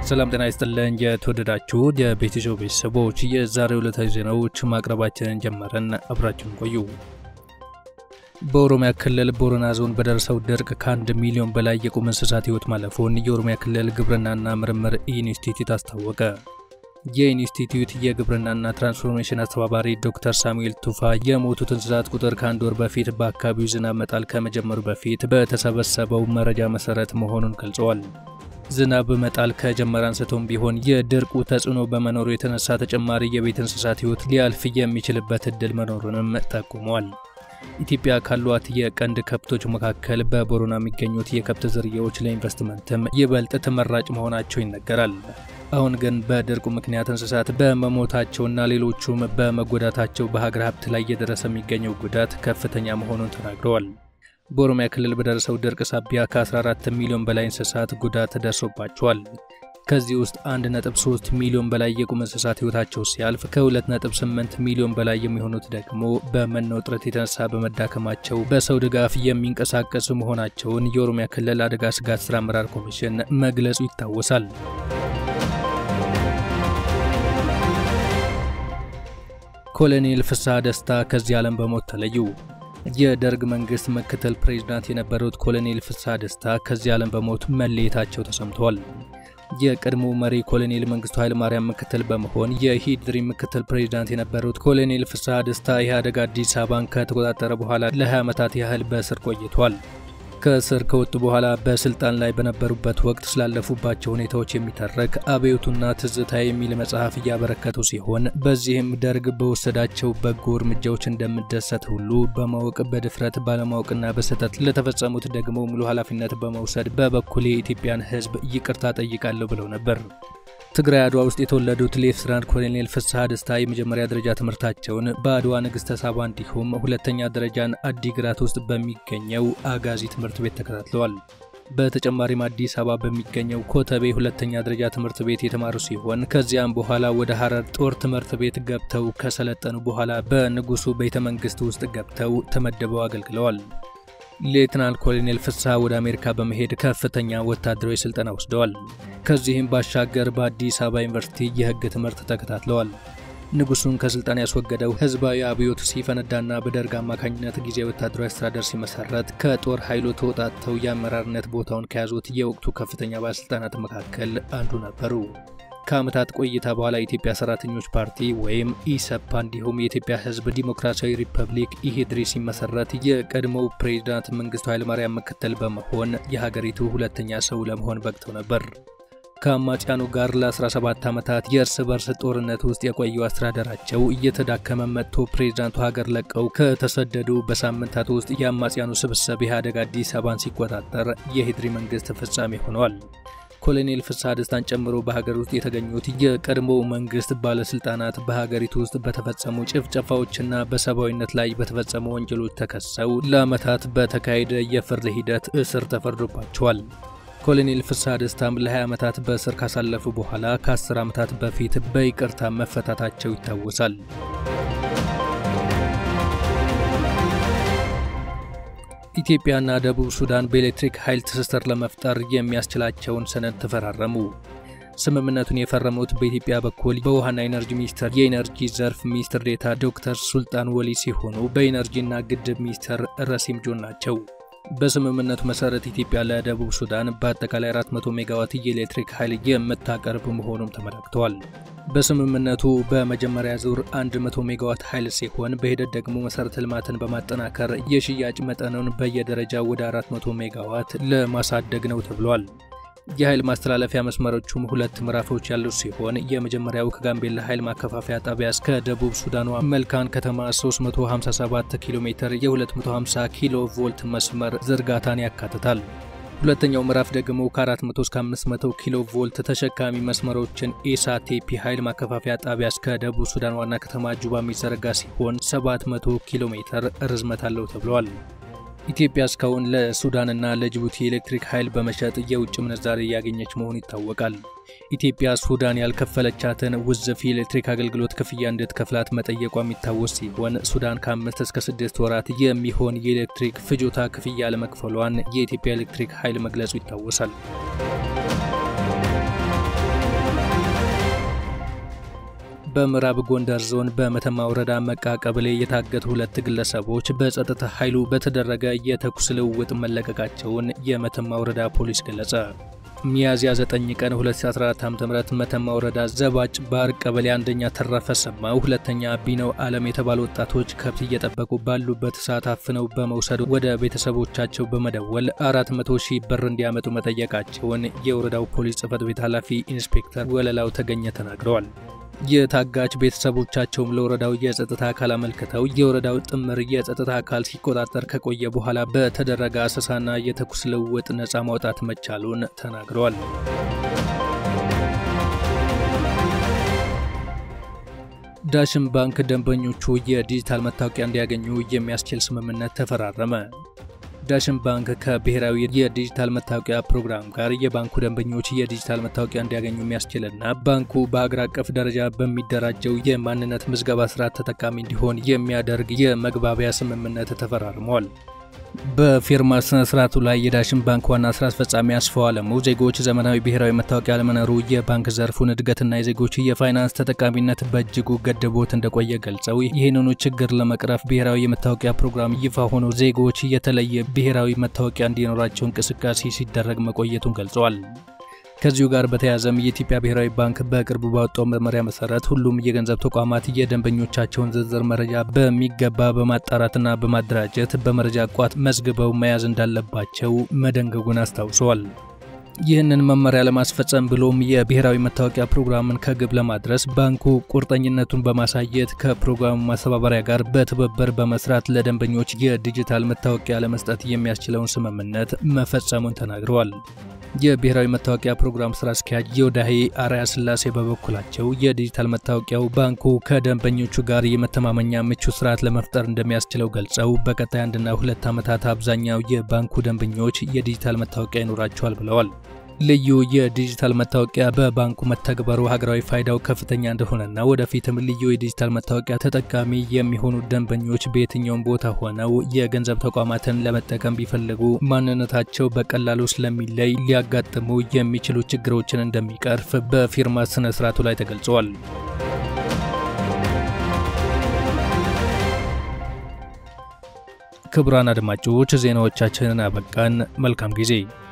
ሰላም ጤና ይስጥልን። የተወደዳችሁ የቤተሰብ ቤተሰቦች የዛሬው ዕለታዊ ዜናዎች ማቅረባችንን ጀመረን። አብራችሁን ቆዩ። በኦሮሚያ ክልል ቦረና ዞን በደረሰው ድርቅ ከአንድ ሚሊዮን በላይ የቁም እንስሳት ሕይወት ማለፉን የኦሮሚያ ክልል ግብርናና ምርምር ኢንስቲትዩት አስታወቀ። የኢንስቲትዩት የግብርናና ትራንስፎርሜሽን አስተባባሪ ዶክተር ሳሙኤል ቱፋ የሞቱት እንስሳት ቁጥር ከአንድ ወር በፊት በአካባቢው ዝናብ መጣል ከመጀመሩ በፊት በተሰበሰበው መረጃ መሰረት መሆኑን ገልጸዋል። ዝናብ መጣል ከጀመረ አንስቶም ቢሆን የድርቁ ተጽዕኖ በመኖሩ የተነሳ ተጨማሪ የቤት እንስሳት ሕይወት ሊያልፍ የሚችልበት እድል መኖሩንም ጠቁመዋል። ኢትዮጵያ ካሏት የቀንድ ከብቶች መካከል በቦረና የሚገኙት የከብት ዝርያዎች ለኢንቨስትመንትም ይበልጥ ተመራጭ መሆናቸው ይነገራል። አሁን ግን በድርቁ ምክንያት እንስሳት በመሞታቸውና ሌሎቹም በመጎዳታቸው በሀገር ሀብት ላይ እየደረሰ የሚገኘው ጉዳት ከፍተኛ መሆኑን ተናግረዋል። በኦሮሚያ ክልል በደረሰው ድርቅ ሳቢያ ከ14 ሚሊዮን በላይ እንስሳት ጉዳት ደርሶባቸዋል። ከዚህ ውስጥ 1.3 ሚሊዮን በላይ የቁም እንስሳት ሕይወታቸው ሲያልፍ ከ2.8 ሚሊዮን በላይ የሚሆኑት ደግሞ በመኖ እጥረት የተነሳ በመዳከማቸው በሰው ድጋፍ የሚንቀሳቀሱ መሆናቸውን የኦሮሚያ ክልል አደጋ ስጋት ስራ አመራር ኮሚሽን መግለጹ ይታወሳል። ኮሎኔል ፍስሐ ደስታ ከዚህ ዓለም በሞት ተለዩ። የደርግ መንግስት ምክትል ፕሬዝዳንት የነበሩት ኮሎኔል ፍስሐ ደስታ ከዚህ ዓለም በሞት መለየታቸው ተሰምቷል። የቀድሞ መሪ ኮሎኔል መንግስቱ ኃይለማርያም ምክትል በመሆን የሂድሪ ምክትል ፕሬዝዳንት የነበሩት ኮሎኔል ፍስሐ ደስታ ኢህአዴግ አዲስ አበባን ከተቆጣጠረ በኋላ ለ20 ዓመታት ያህል በእስር ቆይቷል። ከእስር ከወጡ በኋላ በስልጣን ላይ በነበሩበት ወቅት ስላለፉባቸው ሁኔታዎች የሚተረክ አብዮቱና ትዝታ የሚል መጽሐፍ እያበረከቱ ሲሆን በዚህም ደርግ በወሰዳቸው በጎ እርምጃዎች እንደምደሰት ሁሉ በማወቅ በድፍረት ባለማወቅና በስህተት ለተፈጸሙት ደግሞ ሙሉ ኃላፊነት በመውሰድ በበኩሌ የኢትዮጵያን ሕዝብ ይቅርታ ጠይቃለሁ ብለው ነበር። ትግራይ አድዋ ውስጥ የተወለዱት ሌፍትናንት ኮሎኔል ፍስሐ ደስታ የመጀመሪያ ደረጃ ትምህርታቸውን በአድዋ ንግሥተ ሳባ እንዲሁም ሁለተኛ ደረጃን አዲግራት ውስጥ በሚገኘው አጋዚ ትምህርት ቤት ተከታትለዋል። በተጨማሪም አዲስ አበባ በሚገኘው ኮተቤ ሁለተኛ ደረጃ ትምህርት ቤት የተማሩ ሲሆን ከዚያም በኋላ ወደ ሐረር ጦር ትምህርት ቤት ገብተው ከሰለጠኑ በኋላ በንጉሱ ቤተ መንግሥት ውስጥ ገብተው ተመድበው አገልግለዋል። ሌትናል ኮሎኔል ፍስሐ ወደ አሜሪካ በመሄድ ከፍተኛ ወታደራዊ ስልጠና ወስደዋል። ከዚህም ባሻገር በአዲስ አበባ ዩኒቨርሲቲ የሕግ ትምህርት ተከታትለዋል። ንጉሱን ከስልጣን ያስወገደው ህዝባዊ አብዮት ሲፈነዳና በደርግ አማካኝነት ጊዜያዊ ወታደራዊ አስተዳደር ሲመሰረት ከጦር ኃይሉ ተወጣጥተው የአመራርነት ቦታውን ከያዙት የወቅቱ ከፍተኛ ባለሥልጣናት መካከል አንዱ ነበሩ። ከዓመታት ቆይታ በኋላ የኢትዮጵያ ሰራተኞች ፓርቲ ወይም ኢሰፓ እንዲሁም የኢትዮጵያ ህዝብ ዲሞክራሲያዊ ሪፐብሊክ ኢሂድሪ ሲመሰረት የቀድሞው ፕሬዚዳንት መንግስቱ ኃይለማርያም ምክትል በመሆን የሀገሪቱ ሁለተኛ ሰው ለመሆን በቅተው ነበር። ከአማጽያኑ ጋር ለ17 ዓመታት የእርስ በርስ ጦርነት ውስጥ የቆየው አስተዳደራቸው እየተዳከመ መጥቶ ፕሬዚዳንቱ ሀገር ለቀው ከተሰደዱ በሳምንታት ውስጥ የአማጽያኑ ስብስብ ኢህአዴግ አዲስ አበባን ሲቆጣጠር የኢሂድሪ መንግስት ፍጻሜ ሆነዋል። ኮሎኔል ፍስሐ ደስታን ጨምሮ በሀገር ውስጥ የተገኙት የቀድሞ መንግስት ባለስልጣናት በሀገሪቱ ውስጥ በተፈጸሙ ጭፍጨፋዎችና በሰብአዊነት ላይ በተፈጸሙ ወንጀሎች ተከሰው ለዓመታት በተካሄደ የፍርድ ሂደት እስር ተፈርዶባቸዋል። ኮሎኔል ፍስሐ ደስታም ለ20 ዓመታት በእስር ካሳለፉ በኋላ ከ10 ዓመታት በፊት በይቅርታ መፈታታቸው ይታወሳል። ኢትዮጵያና ደቡብ ሱዳን በኤሌክትሪክ ኃይል ትስስር ለመፍጠር የሚያስችላቸውን ሰነድ ተፈራረሙ። ስምምነቱን የፈረሙት በኢትዮጵያ በኩል በውሃና ኢነርጂ ሚኒስቴር የኢነርጂ ዘርፍ ሚኒስትር ዴኤታ ዶክተር ሱልጣን ወሊ ሲሆኑ በኢነርጂና ግድብ ሚኒስትር ረሲም ጆን ናቸው። በስምምነቱ መሰረት ኢትዮጵያ ለደቡብ ሱዳን በአጠቃላይ 400 ሜጋዋት የኤሌክትሪክ ኃይል የምታቀርብ መሆኑም ተመላክተዋል። በስምምነቱ በመጀመሪያ ዙር 100 ሜጋዋት ኃይል ሲሆን በሂደት ደግሞ መሰረተ ልማትን በማጠናከር የሽያጭ መጠኑን በየደረጃው ወደ 400 ሜጋዋት ለማሳደግ ነው ተብሏል። የኃይል ማስተላለፊያ መስመሮቹም ሁለት ምዕራፎች ያሉት ሲሆን የመጀመሪያው ከጋምቤላ ኃይል ማከፋፈያ ጣቢያ እስከ ደቡብ ሱዳኗ መልካን ከተማ 357 ኪሎ ሜትር የ250 ኪሎ ቮልት መስመር ዝርጋታን ያካትታል። ሁለተኛው ምዕራፍ ደግሞ ከ400 እስከ 500 ኪሎ ቮልት ተሸካሚ መስመሮችን ኤሳቴፒ ኃይል ማከፋፈያ ጣቢያ እስከ ደቡብ ሱዳን ዋና ከተማ ጁባ የሚዘረጋ ሲሆን 700 ኪሎ ሜትር ርዝመት አለው ተብሏል። ኢትዮጵያ እስካሁን ለሱዳንና ለጅቡቲ የኤሌክትሪክ ኃይል በመሸጥ የውጭ ምንዛሪ እያገኘች መሆኑ ይታወቃል። ኢትዮጵያ ሱዳን ያልከፈለቻትን ውዝፍ የኤሌክትሪክ አገልግሎት ክፍያ እንድትከፍላት መጠየቋ የሚታወስ ሲሆን ሱዳን ከአምስት እስከ ስድስት ወራት የሚሆን የኤሌክትሪክ ፍጆታ ክፍያ ለመክፈሏን የኢትዮጵያ ኤሌክትሪክ ኃይል መግለጹ ይታወሳል። በምዕራብ ጎንደር ዞን በመተማ ወረዳ መቃ ቀበሌ የታገቱ ሁለት ግለሰቦች በጸጥታ ኃይሉ በተደረገ የተኩስ ልውውጥ መለቀቃቸውን የመተማ ወረዳ ፖሊስ ገለጸ። ሚያዝያ 9 ቀን 2014 ዓ.ም መተማ ወረዳ ዘባጭ ባር ቀበሌ አንደኛ ተረፈ ሰማው፣ ሁለተኛ ቢነው ዓለም የተባሉ ወጣቶች ከብት እየጠበቁ ባሉበት ሰዓት አፍነው በመውሰድ ወደ ቤተሰቦቻቸው በመደወል 400 ሺህ ብር እንዲያመጡ መጠየቃቸውን የወረዳው ፖሊስ ጽሕፈት ቤት ኃላፊ ኢንስፔክተር ወለላው ተገኘ ተናግረዋል። የታጋች ቤተሰቦቻቸውም ለወረዳው የጸጥታ አካል አመልክተው የወረዳው ጥምር የጸጥታ አካል ሲቆጣጠር ከቆየ በኋላ በተደረገ አሰሳና የተኩስ ልውውጥ ነፃ ማውጣት መቻሉን ተናግረዋል። ዳሽን ባንክ ደንበኞቹ የዲጂታል መታወቂያ እንዲያገኙ የሚያስችል ስምምነት ተፈራረመ። ዳሽን ባንክ ከብሔራዊ የዲጂታል መታወቂያ ፕሮግራም ጋር የባንኩ ደንበኞች የዲጂታል መታወቂያ እንዲያገኙ የሚያስችልና ባንኩ በአገር አቀፍ ደረጃ በሚደራጀው የማንነት ምዝገባ ስርዓት ተጠቃሚ እንዲሆን የሚያደርግ የመግባቢያ ስምምነት ተፈራርመዋል። በፊርማ ስነ ስርዓቱ ላይ የዳሽን ባንክ ዋና ስራ አስፈጻሚ አስፋው አለሙ ዜጎች ዘመናዊ ብሔራዊ መታወቂያ አለመኖሩ የባንክ ዘርፉን እድገትና የዜጎች የፋይናንስ ተጠቃሚነት በእጅጉ ገድቦት እንደቆየ ገልጸው ይህንኑ ችግር ለመቅረፍ ብሔራዊ የመታወቂያ ፕሮግራም ይፋ ሆኖ ዜጎች የተለየ ብሔራዊ መታወቂያ እንዲኖራቸው እንቅስቃሴ ሲደረግ መቆየቱን ገልጸዋል። ከዚሁ ጋር በተያያዘም የኢትዮጵያ ብሔራዊ ባንክ በቅርቡ ባወጣው መመሪያ መሰረት ሁሉም የገንዘብ ተቋማት የደንበኞቻቸውን ዝርዝር መረጃ በሚገባ በማጣራትና በማደራጀት በመረጃ ቋት መዝግበው መያዝ እንዳለባቸው መደንገጉን አስታውሰዋል። ይህንን መመሪያ ለማስፈጸም ብሎም የብሔራዊ መታወቂያ ፕሮግራምን ከግብ ለማድረስ ባንኩ ቁርጠኝነቱን በማሳየት ከፕሮግራሙ ማስተባበሪያ ጋር በትብብር በመስራት ለደንበኞች የዲጂታል መታወቂያ ለመስጠት የሚያስችለውን ስምምነት መፈጸሙን ተናግረዋል። የብሔራዊ መታወቂያ ፕሮግራም ስራ አስኪያጅ የወዳሄ አርያ ስላሴ በበኩላቸው የዲጂታል መታወቂያው ባንኩ ከደንበኞቹ ጋር የመተማመኛ ምቹ ስርዓት ለመፍጠር እንደሚያስችለው ገልጸው በቀጣይ አንድና ሁለት ዓመታት አብዛኛው የባንኩ ደንበኞች የዲጂታል መታወቂያ ይኖራቸዋል ብለዋል። ልዩ የዲጂታል መታወቂያ በባንኩ መተግበሩ ሀገራዊ ፋይዳው ከፍተኛ እንደሆነና ወደፊትም ልዩ የዲጂታል መታወቂያ ተጠቃሚ የሚሆኑ ደንበኞች በየትኛውም ቦታ ሆነው የገንዘብ ተቋማትን ለመጠቀም ቢፈልጉ ማንነታቸው በቀላሉ ስለሚለይ ሊያጋጥሙ የሚችሉ ችግሮችን እንደሚቀርፍ በፊርማ ስነ ስርዓቱ ላይ ተገልጸዋል። ክቡራን አድማጮች ዜናዎቻችንን አበቃን። መልካም ጊዜ